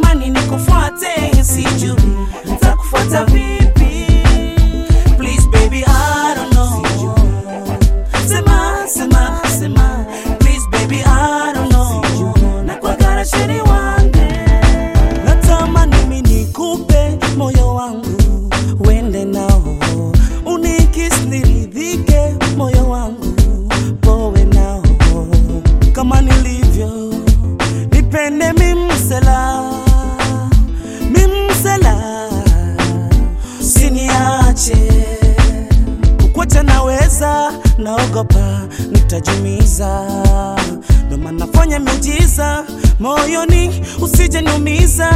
natamani nikufuate, sijui nitakufuata vipi. Please baby, I don't know. Sema, sema, sema. Please baby, I don't know. Nakwagara sheri wange. Natamani mimi nikupe moyo wangu, uende nao. Unikis niridhike, moyo wangu, powe nao. Kama nilivyo, nipende mimsela, mimsela. Usiniache kukuacha naweza, naogopa nitajumiza, ndo maana nafanya miujiza moyoni, usije niumiza.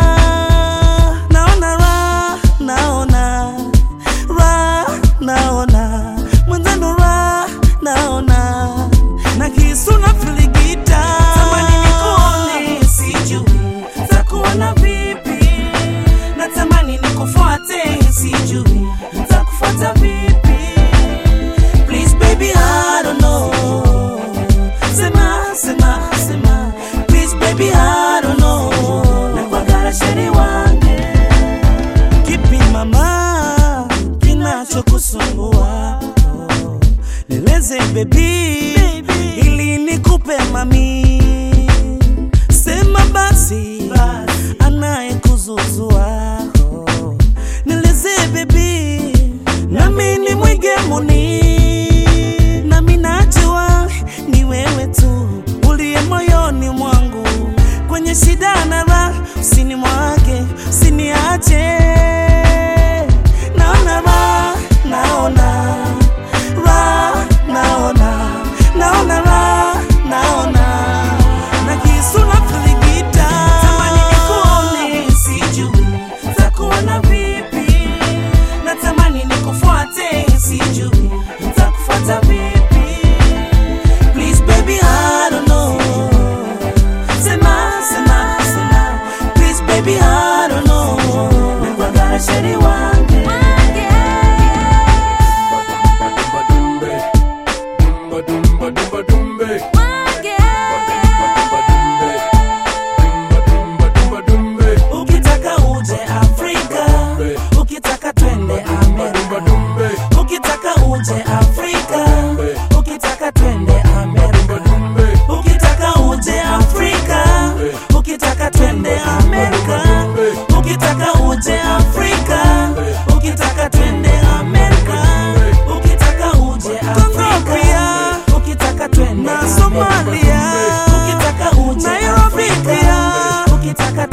Naona ra, naona ra, naona mwenzano ra, naona na kisu na filigita, tamani nikuone, sijui takuona vipi natamani nikufuate, sijui nitakufuata vipi. Please baby, I don't know. Sema, sema, sema. Please baby, I don't know. Nakwagara sheri wange. Kipi mama kinachokusumbua? Nieleze baby, ili nikupe mami. Sema basi, anayekuzuzua nieleze baby, nami ni mwigemuni, nami najua ni wewe tu uliye moyoni mwangu, kwenye shida na raha, usinimwage, usiniache. Naona raha, naona raha, naona naona raha, naona na kisu na filigita, tamani nikuone, sijui takuona vipi, natamani nikufuate, sijui nitakufuata vipi. Please baby, I don't know. Sema, sema, sema. Please baby, I don't know. Nakwagara sheri wange. Dumba dumba dumba dumbe. Dumba dumba dumbe. Ukitaka uje Afrika, ukitaka twende Dumba Amerika. dumbe. Ukitaka uje Afrika, ukitaka twende Dumba Amerika. dumbe. Ukitaka uje Afrika, ukitaka twende Amerika. Ukitaka uje Afrika, ukitaka twende Amerika. Ukitaka uje Afrika, ukitaka twende Somalia. Ukitaka uje Nairobi pia, ukitaka